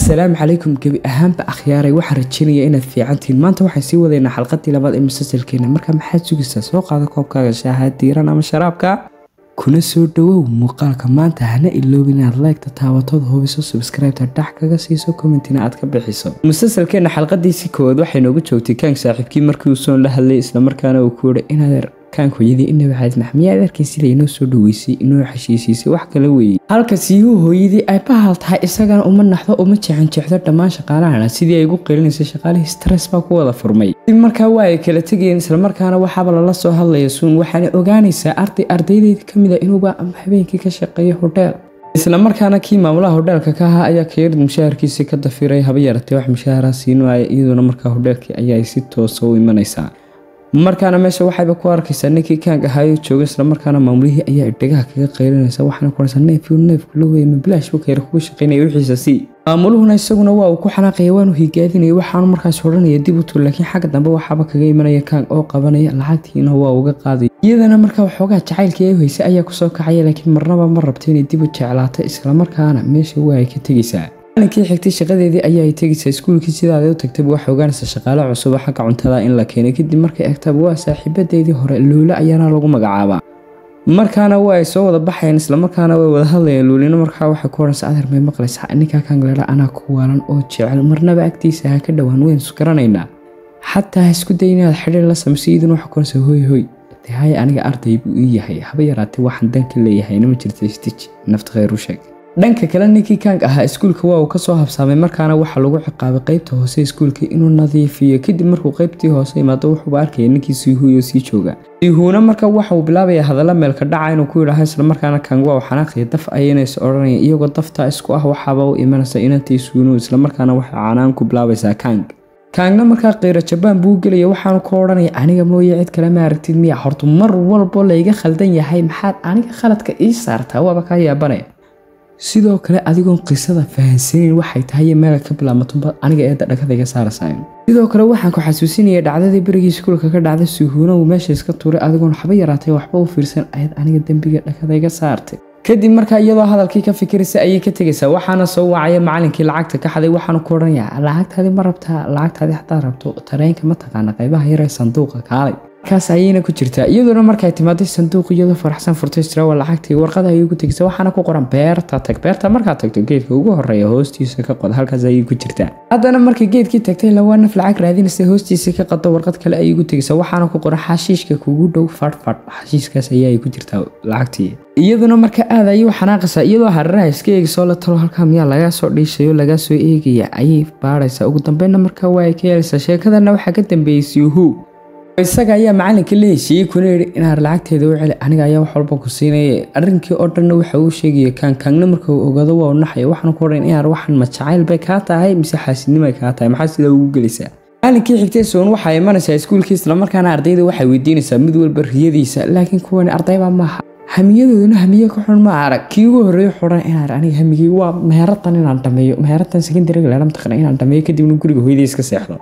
asalaamu calaykum gebi ahaanba akhyaaray waxaan rajeynaya inaad fiicantihiin maanta waxaan sii wadaynaa xalqadii labaad ee musalsalkeena marka maxaad sugaysaa soo qaada koobkaaga shaaha diiran ama sharaabka kuna soo dhawow muuqaalka maanta hana iloobin inaad leegta taabatood hubiso subscribeta dhax kaga siiso commentina aad ka bixiso musalsalkeena xalqadiisii koowaad waxay noogu joogtay kaank saaxiibkii markii uu soon la hadlay islamarkaana uu ku yihi inaad kaank hooyadii inabi xayd maxmiyaad arkay sida inoo soo dhaweysay inoo xeshiisiisay wax kala weeyey halka siihuu hooyadii ay bahal tahay isagana uma naxdo uma jeexanjeexdo dhammaan shaqaalahana sidii ay ugu qeylinaysay shaqaalihii stress baa ku wada furmay dib markaa waa ay kala tegayeen islamarkaana waxaaba lala soo hadlaya suun waxaana ogaanaysaa arday ardaydeedii ka mid a inuuba habeenkii ka shaqeeya hodheel islamarkaana kii maamulaha hodheelka ka ahaa ayaa kayarid mushaharkiisii ka dafiray haba yaratee wax mushahara siinaya iyaduna markaa hodheelkii ayaa si toosa u imanaysaa markaana meesha waxayba ku arkaysaa ninkii kaank ahaayo jooga islamarkaana maamulihii ayaa dhegaha kaga qaylinaysa waxaana kuhaysaa neefyu neefku la weeye mabilaash buu kayra kuga shaqaynaya wixiisa sii maamuluhuna isaguna waa uu ku xanaaqaya waanu higaadinaya waxaanu markaas odhanaya dib u tur laakiin xagga dambe waxaaba kaga imanaya kaank oo qabanaya lacagtiina waa uga qaaday iyadana markaa waxoogaa jacaylkii ay haysay ayaa kusoo kacaya laakiin marnaba ma rabto inay dib u jeclaato islamarkaana meesha waa ay ka tegaysaa maalinkii xigtay shaqadeedii ayaa ay tegaysaa iskuulkii sidaada u tagtaba waxay ogaanaysaa shaqaale cusuba xagga cuntada in la keenay kadib markay egtaba waa saaxiibadeedii hore luule ayaana lagu magacaabaa markaana waa ay soo wada baxayeen islamarkaana way wada hadlayeen luulina markaa waxay ku odhanaysa adeer may maqlaysaa ninkaa kaangaleela anaa ku waalan oo jecel marnaba agtiisa ha ka dhowaan waynu isgaranaynaa xataa ha isku day inaad xidhiir la samayso iyaduna waxay ku odhanaysaa hoy hoy de haya aniga arday buu ii yahay haba yaraatee waxaan danka leeyahayna ma jirta stij nafta khayr u sheeg dhanka kale ninkii kaank ahaa iskuulka waa uu kasoo habsaamay markaana waxaa lagu ciqaabay qeybta hoose iskuulka inuu nadiifiyo kadib markuu qeybtii hoose imaado wuxuuba arkaya ninkii siihuuyo sii jooga siihuuna marka waxa uu bilaabaya hadalla meelka dhaca inuu ku yidhaaha islamarkaana kaank waa uu xanaaqaya daf ayaynaysa odhanaya iyagoo daftaa isku ah waxaaba u imanaysa inantii suunu islamarkaana waxay canaan ku bilaabaysaa kaank kaangna markaa qiiro jabaan buu gelaya waxaanu ku odhanaya aniga mooye cid kale ma aragtid miya horta mar walbo layga khaldan yahay maxaad aniga khaladka ii saartaa waaba kaa yaabanaya sidoo kale adigoon qisada fahansaneyn waxay tahay meel ka bilaabmatunba aniga eedda dhakadayga saarasaayn sidoo kale waxaan ku xasuusinaya dhacdadii berigii iskuulka ka dhacday suhuuna uu meesha iska tuuray adigoon waxba yaraatay waxba u fiirsan ayaad aniga dembiga dhakadayga saartay kadib markaa iyadoo hadalkii ka fikiraysa ayay ka tegaysaa waxaana soo wacaya macalinkii lacagta ka xaday waxaanu ku odhanayaa lacagtaadi ma rabtaa lacagtaadi haddaad rabto tareenka ma taqaana qaybaha yaree sanduuqa kaalay markaas ayayna ku jirtaa iyadoona markay timaaday sanduuq iyadoo faraxsan furtay istirawa lacagtii warqada ayay ku tegaysa waxaana ku qoran beerta tag beerta markaad tagto geedka ugu horeeya hoostiisa ka qod halkaas ayay ku jirtaa haddana markii geedkii tagtay lawaa naf lacag raadinaysa hoostiisa ka qado warqad kale ayay ku tegaysa waxaana ku qoran xashiishka kugu dhow fadhfadh xashiiskaas ayay ku jirtaa lacagtii iyaduna marka aad ayay u xanaaqaysaa iyadoo hararaha iska eegisoo la talo halkaa miyaa lagaa soo dhiishayo lagaa soo eegaya ayay baadhaysaa ugu dambeynna markaa waa ay ka yeelaysaa sheekadana waxaa ka dambeeyey siuhu isaga ayaa macalinka la heshiiyey kuna yidhi inaad lacagteeda u celi aniga ayaa wax walba ku siinaya arrinkii oo dhanna waxa uu sheegaya kaankaangna marka uu ogaado waa u naxaya waxaana ku odhan inaad waxan ma jacayl bay kaa tahay mise xaasidnimay kaa tahay maxaa sidaa ugu gelaysaa maalinkii xigtay soon waxaa imanaysaa iskuulkii islamarkaana ardayda waxay weydiinaysaa mid walba riyadiisa laakiin kuwani ardayba maaha hamiyadooduna hamiye ka xun ma arag kii ugu horreeyo xoran inaan aniga hamigii waa meheratan inaan dhameeyo meheratan secondariga leela mataqana inaan dhameeyo kadibna guriga hooyadii iska seexdo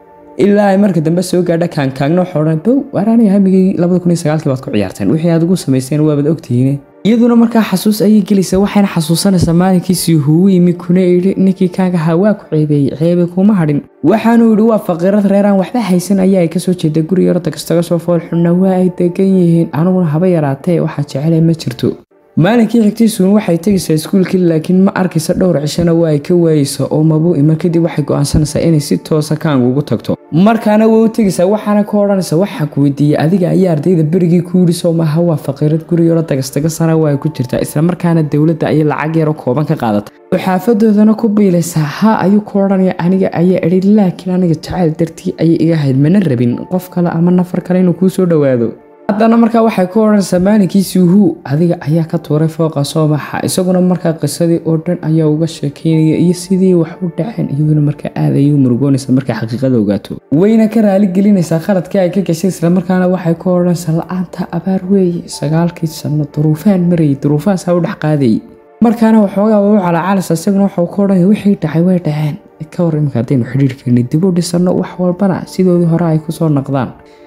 ilaa ay marka dambe soo gaadha kaankaagna waxaa odhan bow waar aniga hamigii labada kun iyo sagaalkii baad ku ciyaarteen wixii aad ugu samayseen waabad ogtihiine iyaduna markaa xasuus ayay gelaysaa waxayna xasuusanaysaa maalinkiisii hugu yimi kuna idhi ninkii kaagahaa waa ku ceebeeyey ceebe kuma hadhin waxaanuu yidhi waa faqiirad reeraan waxba haysan ayaa ay kasoo jeeda guri yarota kastaga soo foolxunna waa ay degan yihiin aniguna haba yaraatee waxaa jecele ma jirto maalinkii xigtay suun waxay tegaysaa iskuulkii laakiin ma arkaysa dhowr cishana waa ay ka waayeysa oo mabuu iman kadib waxay go'aansanaysaa inay si toosa kaang ugu tagto markaana way u tegaysaa waxaana ka odhanaysa waxaa ku weydiiyey adiga ayaa ardayda berigii ku yidhi soo maaha waa faqiirad guriyaro dagastaga sana waa ay ku jirtaa islamarkaana dowladda ayay lacag yaro kooban ka qaadatay oo xaafadoodana ku biilaysaa haa ayuu ku odhanaya aniga ayaa idhi laakiin aniga jacayl dartii ayay iga hayd mana rabin qof kale ama nafar kale inuu kuu soo dhowaado haddana markaa waxay ku odhanaysaa maalinkii suuhu adiga ayaa ka tuuray fooqa soo baxa isaguna markaa qisadii oo dhan ayaa uga sheekeynaya iyo sidii wax u dhaceen iyaduna markaa aad ayay u murugoonaysa markay xaqiiqada ogaato wayna ka raali gelinaysaa qaladkii ay ka gashay islamarkaana waxay ku odhanaysaa la-aanta abaar weeye sagaalkii sanno duruufaan marayay duruufahaasa u dhex qaadayay markaana waxoogaa way u calaacalaysaa isaguna waxau ku odhanaya wixii dhacay way dhaceen ka hor imika haddaynu xidhiirkeeni dib u dhisanno wax walbana sidoodii hore ay kusoo naqdaan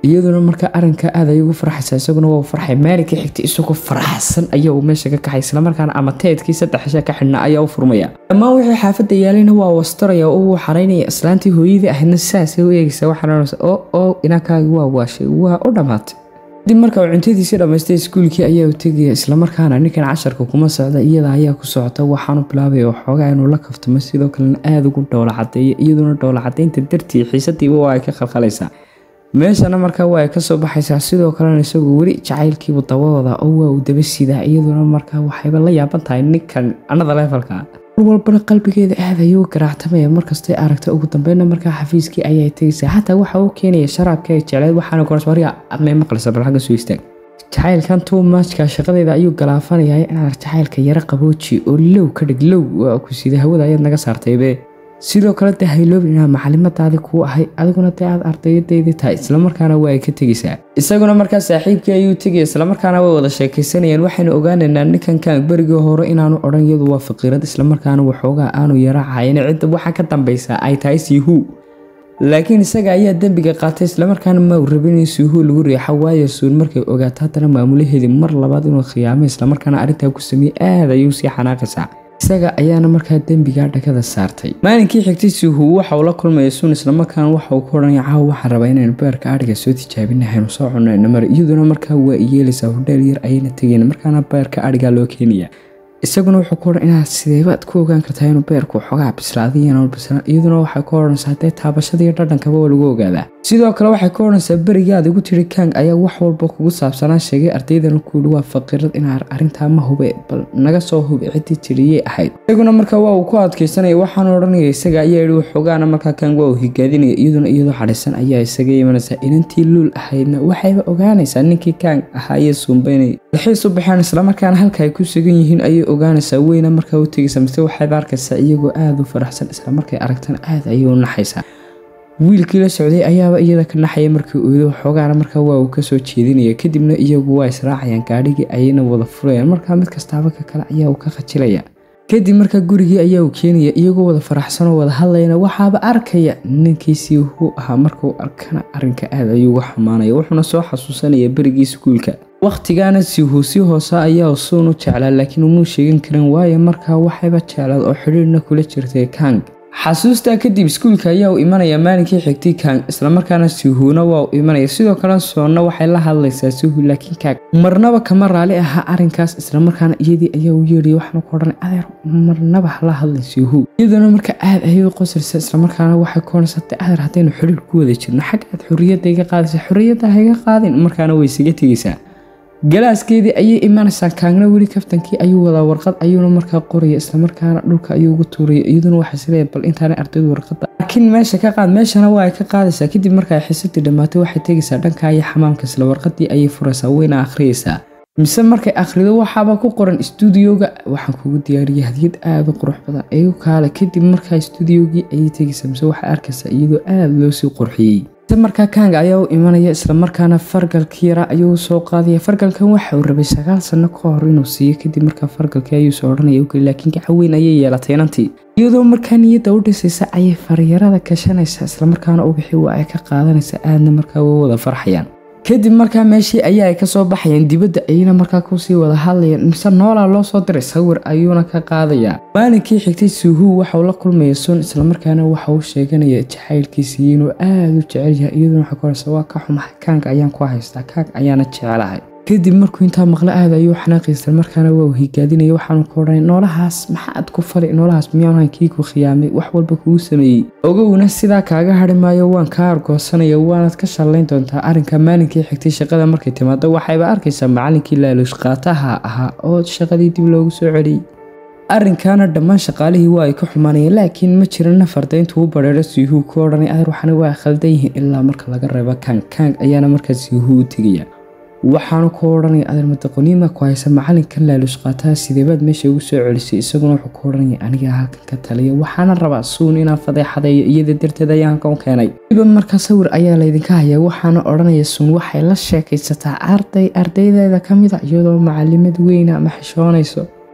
iyaduna markaa arrinka aad ay ugu farxaysa isaguna waa farxay maalinkii xigtay isagoo faraxsan ayaa uu meesha ka kaxay islamarkaana ama teedkii saddex cisha ka xidhnaa ayaa u furmaya dhammaan wixii xaafadda yaalayna waa wastaraya oo uu xaraynaya islaantii hooyadii ahaydna sidaasay u eegaysa waxaansa oo oo inankaagi waa waashay waa u dhammaatay kadib marka uu cuntadiisii dhammaystay iskuulkii ayaa u tegaya islamarkaana ninkan casharka kuma socda iyada ayaa ku socota waxaanu bilaabaya waxoogaa inuu la kaftamo sidoo kalena aada ugu dhowla cadeeyo iyaduna dhowla cadeynta dartii xiisadiiba waa ay ka khalkhalaysaa meeshana markaa waa ay kasoo baxaysaa sidoo kalena isagu weli jacaylkiibu dabawada oo waa uu daba sidaa iyaduna markaa waxayba la yaaban tahay ninkan anada leefalka mar walbana qalbigeeda aad ayuu garaactamaya markastay aragta ugu dambeyna markaa xafiiskii ayay tegaysaa xataa waxa uu keenaya sharaabka ay jecleed waxaana korswariga admay maqlaysa bal xagga soo istaag jacaylkan tuumaajka shaqadeeda ayuu galaafanaya inaad jacaylka yaro qabooji oo low ka dhig low waa ku sida hawada ayaad naga saartaybe sidoo kale dee hayloobin inaa maclimadaadi kuu ahay adiguna dee aad ardayadaydii tahay islamarkaana waa ay ka tegaysaa isaguna markaa saaxiibkii ayuu tegaya islamarkaana way wada sheekaysanayaan waxaynu ogaanaynaa ninkan kaan berigii hore inaanu odhan iyadu waa faqiirad islamarkaana waxoogaa aanu yara cayin cidda waxaa ka dambaysaa ay tahay siihu laakiin isaga ayaa dembiga qaatay islamarkaana ma uu rabin in siihu lagu riixo waayo suun markay ogaato haddana maamulaheedii mar labaad inuu khiyaamay islamarkaana arrintaa ku sameeyey aad ayuu sii xanaaqaysaa isaga ayaana markaa dembigaa dhakada saartay maalinkii xigtay siihu waxa uu la kulmaya suun islamarkaana waxa uu ku odhanaya caawa waxaan rabaa inaynu beerka adhiga soo tijaabinahaynu soo cunayno mar iyaduna markaa waa iyeelaysaa hodheel yar ayayna tegeen markaana beerka adhigaa loo keenaya isaguna wuxuu ku odhan inaad sideebaad ku ogaan kartaa inuu beerku xogaa bislaaday inaanu bislaan iyaduna waxay ku odhanaysaa dee taabashada iyo dhadhankaba waa lagu ogaadaa sidoo kale waxay ku odhanaysaa berigaad igu tiri kang ayaa wax walba kugu saabsanaa sheegay ardaydana kuuhi waa faqiirad inaa arrintaa ma hube bal naga soo hube ciddii tiriyey ahayd isaguna markaa waa uu ku adkaysanaya waxaanu odhanaya isaga ayaa yihi waxoogaana markaa kang waa uu higaadinaya iyaduna iyadoo xadhisan ayaa isaga imanaysaa inantii luul ahaydna waxayba ogaanaysaa ninkii kang ahaa iyo suumbaynay dalxiis u baxeen islamarkaana halka ay ku sugan yihiin ayay ogaanaysaa weyna markaa u tegaysa mise waxayba arkaysaa iyagoo aada u faraxsan islamarkay aragtana aad ayay u naxaysaa wiilkii la socday ayaaba iyada ka naxaya markii oydo waxoogaana markaa waa uu kasoo jeedinaya kadibna iyagu waa israacayaan gaadhigii ayayna wada furayaan markaa mid kastaaba ka kale ayaa uu ka khajilaya kadib markaa gurigii ayaa uu keenaya iyagoo wada faraxsanoo wada hadlayana waxaaba arkaya ninkiisii wuxuu ahaa markuu arkana arrinka aad ayuu uga xumaanaya wuxuuna soo xasuusanaya berigii iskuulka wakhtigaana siihu si hoose ayaa suun u jeclaa laakiin umuu sheegan karin waayo markaa waxayba jeclaad oo xidhiirna kula jirtay kang xasuustaa kadib iskuulka ayaa uu imanaya maalinkii xigtay kang islamarkaana sihuuna waa uu imanaya sidoo kale soonna waxay la hadlaysaa sihu laakiin kang marnaba kama raali ahaa arrinkaas islamarkaana iyadii ayaa u yeedhaya waxaana ku odhanay adeer marnaba hala hadlay sihu iyaduna marka aad ayay u qoslaysaa islamarkaana waxay ku odhaysatay adeer haddaynu xidhiir ku wada jirno xag aad xorriyadda iga qaadaysa xorriyadda ha iga qaadin markaana way isaga tegaysaa galaaskeedii ayay imanaysaa kaagna weli kaftankii ayuu wadaa warqad ayuuna markaa qoraya islamarkaana dhulka ayuu ugu tuuraya iyaduna waxay sileeya bal intaanay ardaydu warqada laakiin meesha ka qaad meeshana waa ay ka qaadaysaa kadib marka ay xisadii dhammaatay waxay tegaysaa dhanka iyo xamaamka isla warqadii ayay furaysaa wayna akhriyaysaa mise markay akhrido waxaaba ku qoran istuudiyooga waxaan kugu diyaariyay hadiyad aada u qurux badan igu kaale kadib markaa istuudiyogii ayay tegaysaa mise waxay arkaysaa iyadoo aada loo sii qurxiyey markaa kanga ayaa u imanaya islamarkaana fargalkii yara ayuu soo qaadaya fargalkan waxa uu rabay sagaal sano ka hor inuu siiyo kadib markaa fargalkii ayuu soo odhanaya ugeli laakiin gacaweyn ayay yeelatay inantii iyadoo markaa niyadda u dhisaysa ayay faryarada gashanaysaa islamarkaana ubixi waa ay ka qaadanaysa aadna markaa way wada farxayaan kadib markaa meeshii ayaa ay kasoo baxayaan dibadda ayayna markaa kusii wada hadlayaan mise noolaa loo soo diray sawir ayuuna ka qaadayaa maalinkii xigtay suuhu waxauu la kulmaya sun islamarkaana waxa uu sheeganaya jacaylkiisii inuu aada u jecel yahay iyaduna waxa koraysa waa ka xumahay kaanka ayaan ku haystaa kaank ayaana jecelahay kadib markuu intaa maqle aada ayuu xanaaqaysta markaana waa uu higaadinaya waxaanu ku odhanay noolahaas maxaad ku fali noolahaas miyaanahan kii ku khiyaamay wax walba kugu sameeyey ogowna sidaa kaaga hari maayo waan kaa argoosanaya waanaad ka shallayn doontaa arrinka maalinkii xigtay shaqada markay timaado waxayba arkaysaa macalinkii laaluush qaataha ahaa oo shaqadii dib loogu soo celiyey arrinkaana dhammaan shaqaalihii waa ay ka xumaanayeen laakiin ma jiran nafarda intuu u bareero siihuu ku odhanay adeer waxana waa khaldan yihiin ilaa marka laga reebo kang kang ayaana markaa siihuu u tegaya waxaanu ku odhanaya adeer madaqoniima ku haysa macalinkan laaluush qaataha sideebaad meesha ugu soo celisay isaguna wuxuu ku odhanaya aniga halkan ka taliya waxaana rabaa suun inaan fadeexadeeyo iyada darteed ayaa halkan u keenay iba markaa sawir ayaa laydinka hayaa waxaana odhanaya suun waxay la sheekaysataa arday ardaydeeda ka mid a iyadoo macalimad weyna ama xishoonayso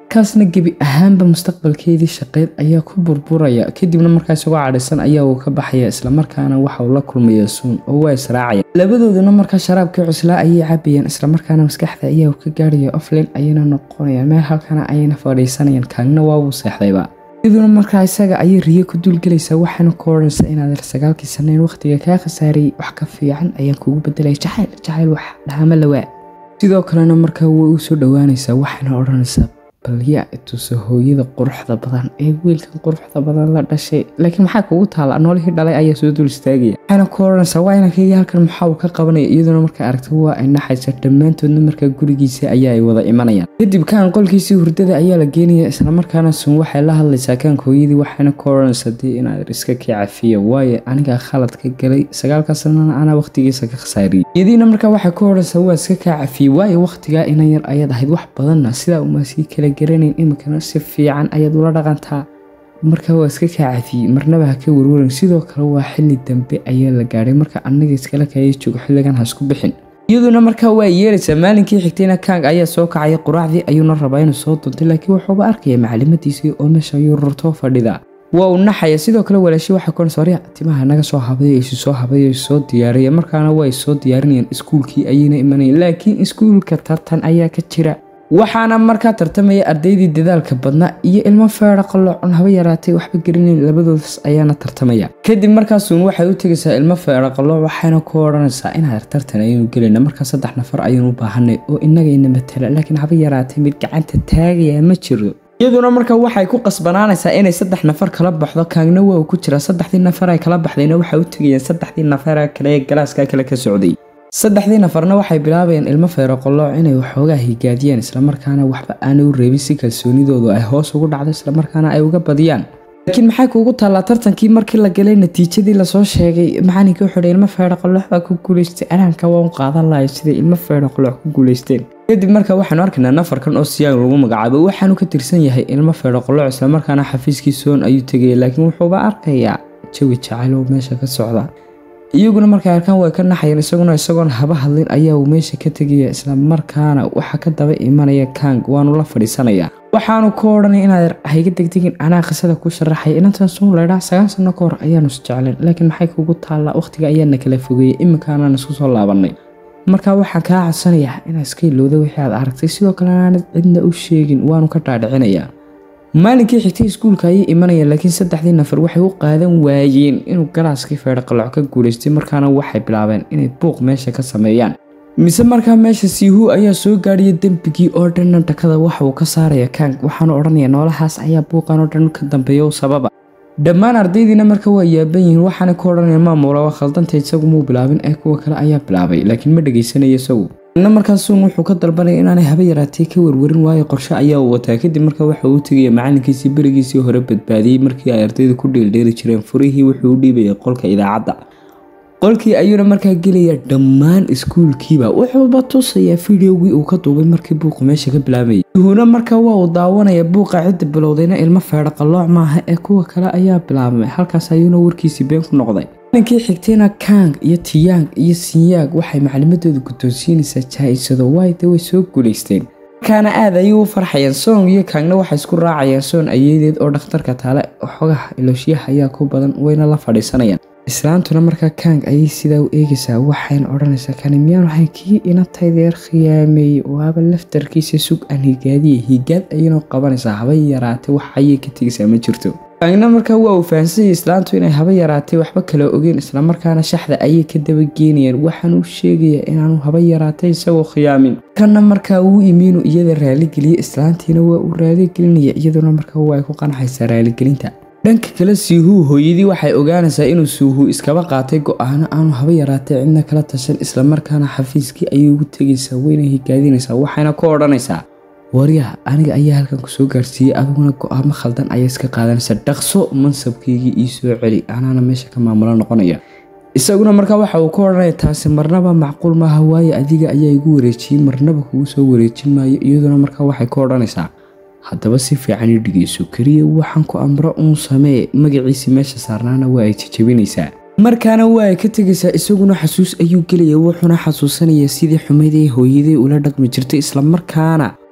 kaasna gebi ahaanba mustaqbalkeedii shaqeed ayaa ku burburaya kadibna markaa isagoo cadhisan ayaa uu ka baxaya islamarkaana waxa uu la kulmaya suun oo waa israacaya labadooduna markaa sharaabkii cuslaa ayay cabayaan islamarkaana maskaxda ayaa uu ka gaarhaya offline ayayna noqonayaan meel halkana ayayna fadhiisanayaan kaagna waabuu seexdayba iyaduna markaa isaga ayay riyo ku duulgelaysaa waxaana ku odhanaysaa inaad sagaalkii sanayn wakhtiga kaa khasaariyey wax ka fiican ayaan kugu bedelaya jacayl jacayl wax dhahama lawaa sidoo kalena markaa way u soo dhowaanaysaa waxayna odhanaysaa bal yaa ituso hooyada quruxda badan ee wiilkan quruxda badan la dhashay laakiin maxaa kugu taala noolihii dhalay ayaa soo dul istaagaya waxayna ku odhanaysaa waa inankayga halkan maxaa uu ka qabanaya iyaduna markaa aragta waa ay naxaysa dhammaantoodna markaa gurigiisa ayaa ay wada imanayaan kadib kaan qolkiisii hurdada ayaa la geenaya islamarkaana sun waxay la hadlaysaa kaanka hooyadii waxayna ku odhanaysaa dee inaad iska kii cafiya waayo anigaa khalad ka galay sagaalka sanana anaa wakhtigiisa ka khasaariyey iyadiina markaa waxay ku odhanaysaa waa iska kaa cafiyey waayo wakhtigaa inan yar ayaad ahayd wax badanna sidaa uma sii kala garanayn iminkana si fiican ayaad ula dhaqantaa marka waa iska kaa cafiyey marnaba ha ka warwaran sidoo kale waa xili dambe ayaa la gaadhay marka anaga iskala kaaya joogo xilligan ha isku bixin iyaduna markaa waa yeeraysaa maalinkii xigtayna kang ayaa soo kacaya quraacdii ayuuna rabaa inuu soo duntay laakiin wuxuuba arkaya macalimadiisii oo meesha ayuu rurtoo fadhida waa uu naxaya sidoo kale walaashi waxay ku sorya timaha naga soo habaya isu soo habaya soo diyaaraya markaana way soo diyaarinayaan iskuulkii ayayna imanayaan laakiin iskuulka tartan ayaa ka jira waxaana markaa tartamaya ardaydii dadaalka badnaa iyo ilmo feera qaloocon haba yaraatay waxba gerinayn labadoodas ayaana tartamaya kadib markaasuun waxay u tegaysaa ilmo feera qalooc waxayna ku odhanaysaa inaad tartan ayaynu gelayna markaa saddex nafar ayaynu u baahanay oo innagayna matala laakiin haba yaraatay mid gacanta taagaya ma jiro iyaduna markaa waxay ku qasbanaanaysaa inay saddex nafar kala baxdo kaagna waa uu ku jiraa saddexdii nafar ay kala baxdayna waxay u tegayeen saddexdii nafar kale ee galaaska kale ka socday saddexdii nafarna waxay bilaabayeen ilmo feero qolooc inay waxoogaa higaadiyaan islamarkaana waxba aanay u reebin si kalsoonidoodu ay hoos ugu dhacdo islamarkaana ay uga badiyaan laakiin maxay kuugu taallaa tartankii markii la galay natiijadii lasoo sheegay macalinkii wuxuu ilmo feero qolooc baa ku guulaystay anaanka waa u qaadan lahay siday ilmo feero qolooc ku guulaysteen kadib markaa waxaanu arkaynaa nafarkan oo siyaag lagu magacaabo waxaanu ka tirsan yahay ilmo feero qolooc islamarkaana xafiiskii soon ayuu tegaya laakiin wuxuuba arkayaa jawi jacayl oo meesha ka socda iyaguna markay arkaan way ka naxayeen isaguna isagoon haba hadlin ayaa uu meesha ka tegaya islamarkaana waxaa ka daba imanaya kang waanu la fadhiisanayaa waxaanu ku odhanay inaad hayga degdegin anaa qisada ku sharaxaya inantan suun laydhaa sagaal sano ka hor ayaanu isjecleen laakiin maxay kugu taallaa wakhtiga ayaana kala fogeeyey iminkaanaan isku soo laabanay markaa waxaan kaa codsanayaa inaad iska ilowda wixii aad aragtay sidoo kale aanad cidna u sheegin waanu ka dhaadhicinayaa maalinkii xigtay iskuulka ayay imanayaan laakiin saddexdii nafar waxay u qaadan waayeen inuu galaaskii feedha qaloc ka guulaystay markaana waxay bilaabeen inay buuq meesha ka sameeyaan mise markaa meesha siihu ayaa soo gaadhaya dembigii oo dhanna dhakada waxa uu ka saaraya kang waxaanu odhanaya noolahaas ayaa buuqan oo dhan ka dambeeya u sababa dhammaan ardaydiina marka waa yaaban yihiin waxaana ku odhanaya maamula waa khaldanta isagu muu bilaabin ee kuwa kale ayaa bilaabay laakiin ma dhegaysanaya isagu na markaasuun wuxuu ka dalbanaya inaanay haba yaraatay ka warwarin waayo qorshe ayaa uu wataa kadib markaa waxa uu tegaya macalinkiisii berigiisii hore badbaadiyey markii ay ardayda ku dheeldheeli jireen furihii wuxuu u dhiibaya qolka idaacadda qolkii ayuuna markaa gelaya dhammaan iskuulkiiba wuxuuba tusayaa fideogii uu ka duubay markii buuqu meesha ka bilaabayay yuhuuna markaa waa uu daawanaya buuqa cidda bilowdayna ilmo feedha qallooc maaha ee kuwa kale ayaa bilaabmay halkaas ayuuna warkiisii been ku noqday ninkii xigtayna kang iyo tiyang iyo sinyaag waxay maclimadooda guddoonsiinaysaa jaa-isado waayde way soo guulaysteen markaana aad ayay u farxayaan soong iyo kangna waxay isku raacayaan soon ayeedeed oo dhakhtarka taale xogaha ilooshiyaha ayaa ku badan wayna la fadhiisanayaan islaantuna markaa kang ayay sidaa u eegaysaa waxayna odhanaysaa kani miyaan waxay kii inantaydeer khiyaameeyey waaba laftarkiisa sug aan higaadiye higaad ayayna qabanaysaa haba yaraatay wax ayay ka tegaysaa ma jirto kangna markaa waa uu fahansanyay islaantu inay haba yaraatay waxba kala ogeen islamarkaana shaxda ayay ka dabageenayaan waxaan u sheegayaa inaanu haba yaraatay isagoo khiyaamin kanna markaa uu imiinu iyada raaligeliye islaantiina waa uu raaligelinaya iyaduna markaa waa ay ku qanxaysaa raaligelinta dhanka kale siihuu hooyadii waxay ogaanaysaa inuu suuhu iskaba qaatay go-aano aanu haba yaraatay cidna kala tashan islamarkaana xafiiskii ayay ugu tegaysaa wayna higaadinaysaa waxayna ku odhanaysaa waryaha aniga ayaa halkan kusoo gaarsiiyey adiguna go-aamo khaldan ayaa iska qaadanaysa dhaqso mansabkaygii ii soo celi anaana meesha ka maamulo noqonaya isaguna markaa waxa uu ka odhanaya taasi marnaba macquul maaha waayo adiga ayaa igu wareejiyey marnaba kugu soo wareejin maayo iyaduna markaa waxay ka odhanaysaa haddaba si fiican ii dhigayso keliya waxaan ku amro uun samee magaciisii meesha saarnaana waa ay jajabinaysaa markaana waa ay ka tegaysaa isaguna xasuus ayuu gelaya wuxuuna xasuusanayaa sidii xumayd ee hooyadii ula dhaqmi jirtay islamarkaana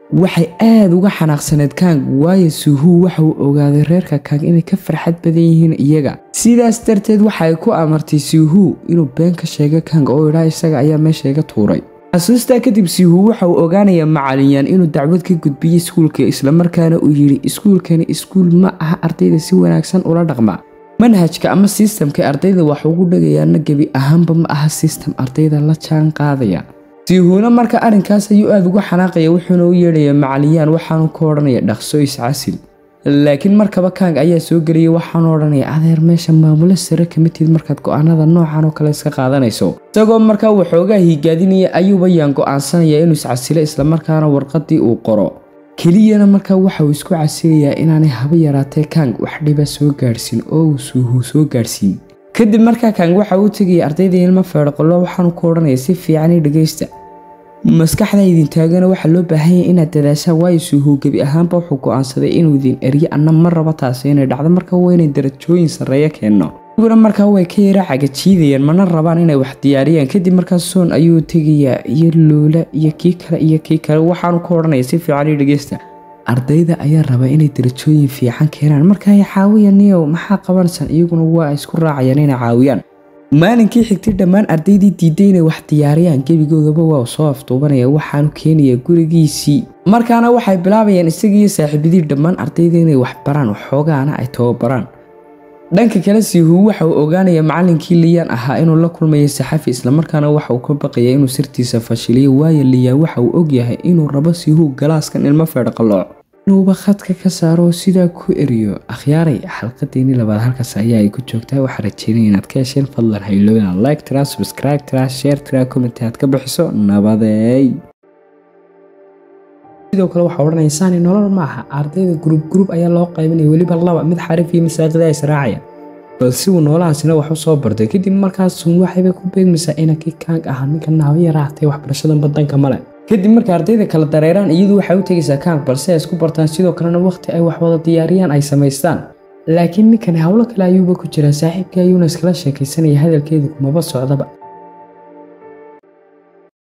waxay aada uga xanaaqsaneed kang waayo suuhuu waxa uu ogaaday reerka kang inay ka farxad badan yihiin iyaga sidaas darteed waxay ku amartay suuhuu inuu been ka sheega kang oo idhaa isaga ayaa meesha iga tuuray xasuustaa kadib siihuu waxa uu ogaanayaa macalinyaan inuu dacwad ka gudbiyey iskuulka islamarkaana uu yidhi iskuulkani iskuul ma aha ardayda si wanaagsan ula dhaqma manhajka ama sistamka ardayda wax ugu dhagayaana gebi ahaanba ma aha sistam ardayda la jaan qaadaya siihuuna marka arrinkaas ayuu aada uga xanaaqaya wuxuuna u yeedhaya macaliyaan waxaanu ka odhanaya dhaqso iscasil laakiin markaba kang ayaa soo geliyay waxaanu odhanaya adeer meesha maamulo sare kama tid markaad go-aanada noocan oo kale iska qaadanayso isagoo markaa waxoogaa hiigaadinaya ayuuba yaan go-aansanaya inuu iscasilo islamarkaana warqadii uu qoro keliyana markaa waxa uu isku casilayaa inaanay haba yaraatee kang wax dhiba soo gaadhsiin oo uu suuhuu soo gaadhsiin kadib markaa kang waxa uu tegaya ardayda ilmo feedhaqolo waxaanu ku odhanaya si fiicani dhegaysta maskaxda idin taagana waxaa loo baahanya inaad dadaashaan waayo suuhuu gebi ahaanba wuxuu go-aansaday inuu idin eryo anna ma rabo taasi inay dhacdo marka waa inay darajooyin sarreeyo keenno iguna markaa way ka yara cagajiidayaan mana rabaan inay wax diyaariyaan kadib markaas soon ayuu tegayaa iyo luula iyo kii kale iyo kii kale waxaanu ku odhanaya si fiican io dhegeysta ardayda ayaa raba inay darajooyin fiican keenaan marka ay caawiyaan niyow maxaa qabanaysaan iyaguna waa isku raacayaan inay caawiyaan maalinkii xigtay dhammaan ardaydii diiday inay wax diyaariyaan gebigoodaba waa soo afduubanaya waxaanu keenayaa gurigiisii markaana waxay bilaabayaan isagiiyo saaxiibadii dhammaan ardayda inay wax baraan waxoogaana ay tababaraan dhanka kale siihu waxa uu ogaanaya macalinkii liyaan ahaa inuu la kulmayo saxafi islamarkaana waxa uu ka baqaya inuu sirtiisa fashiliyo waayo liyaa waxa uu ogyahay inuu rabo siihu galaaskan ilmo feedhaqalooc inuuba khadka ka saaro sidaa ku eriyo akhyaaray xalqadeeni labaad halkaas ayaa ay ku joogtaa waxaa rajeynaya inaad ka hesheen fadlan haylo inaad like tira subscribe tira share tira comment aad ka bixiso nabadeey sidoo kale waxaa odhanaysaani nolol ma aha ardayda gruub gruub ayaa loo qaybinaya weliba laba mid xarif iyo masaaqida israacaya balse uu noolahaasina wax u soo bartay kadib markaasuun waxayba ku beegmaysaa inankii kaang ahaa ninka naaba yaraatay waxbarashadan badanka male kadib marka ardayda kala dareeraan iyadu waxay u tegaysaa kaang balse ay isku bartaan sidoo kalena waqti ay wax wada diyaariyaan ay samaystaan laakiin ninkani howlo kale ayuuba ku jiraa saaxiibkii ayuuna iskala sheekaysanaya hadalkeedu kumaba socdaba